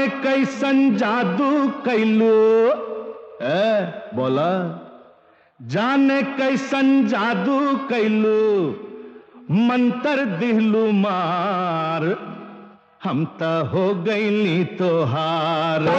कैसन जादू कैलू ए बोला जाने कैसन जादू कैलू मंतर दिहलू मार हम त हो गईली तोहार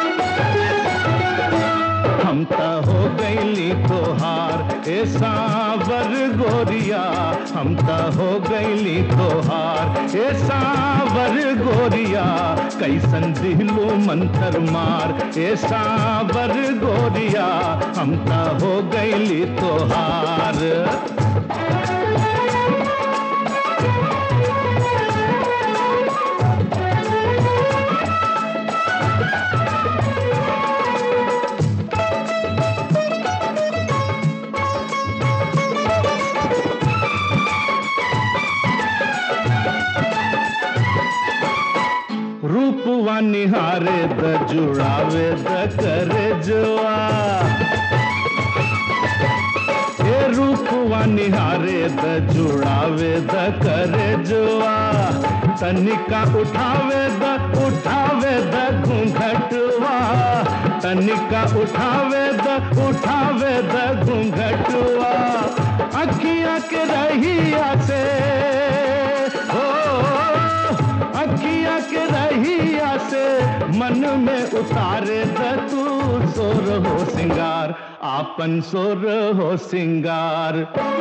हम त हो गईली तोहार ए सावर गोरिया हम त हो गईली तोहार ए सावर गोरिया कैसन दिहलू मंतर मार ए सावर गोरिया हम त हो गईली तोहार रूपवा निहारे द जुड़ावे द करे जुआ ए रूपवा निहारे द जुड़ावे द करे जुआ तनिका उठावे द उठावे द घूंघटवा तनिका उठावे द उठावे द घूंघटवा अखियां के रहिया से हो अखिया के रहिया से मन में उतारे द तू सोर हो सिंगार आपन सोर हो सिंगार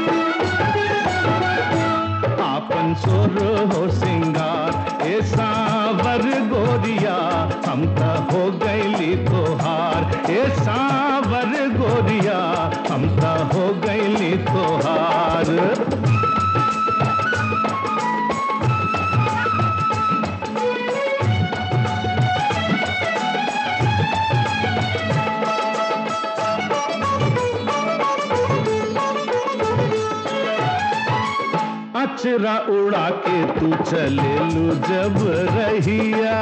आपन सोर हो सिंगार ए सावर गोरिया हम त हो गईली तोहार ए सावर गोरिया हम त हो गईली तोहार अचरा उड़ा के तू चले लू जब रहिया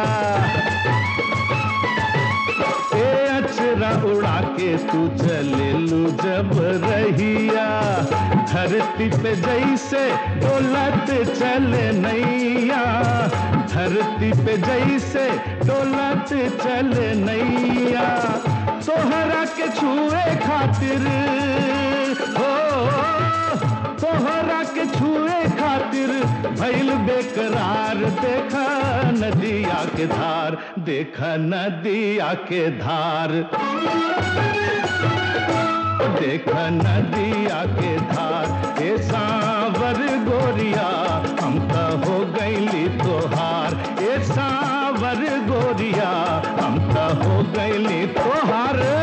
ए अचरा उड़ा के तू चले लू जब रहिया धरती पे जैसे डोलत चले नैया धरती पे जैसे डोलत चले नैया तोहरा के छुए खातिर हो तोहरा के छुए खातिर भैल बेकरार देखा नदिया के धार देखा नदिया के धार देखा नदिया के धार ए सावर गोरिया हम त हो गईली तोहार ए सावर गोरिया हम त हो गईली तोहार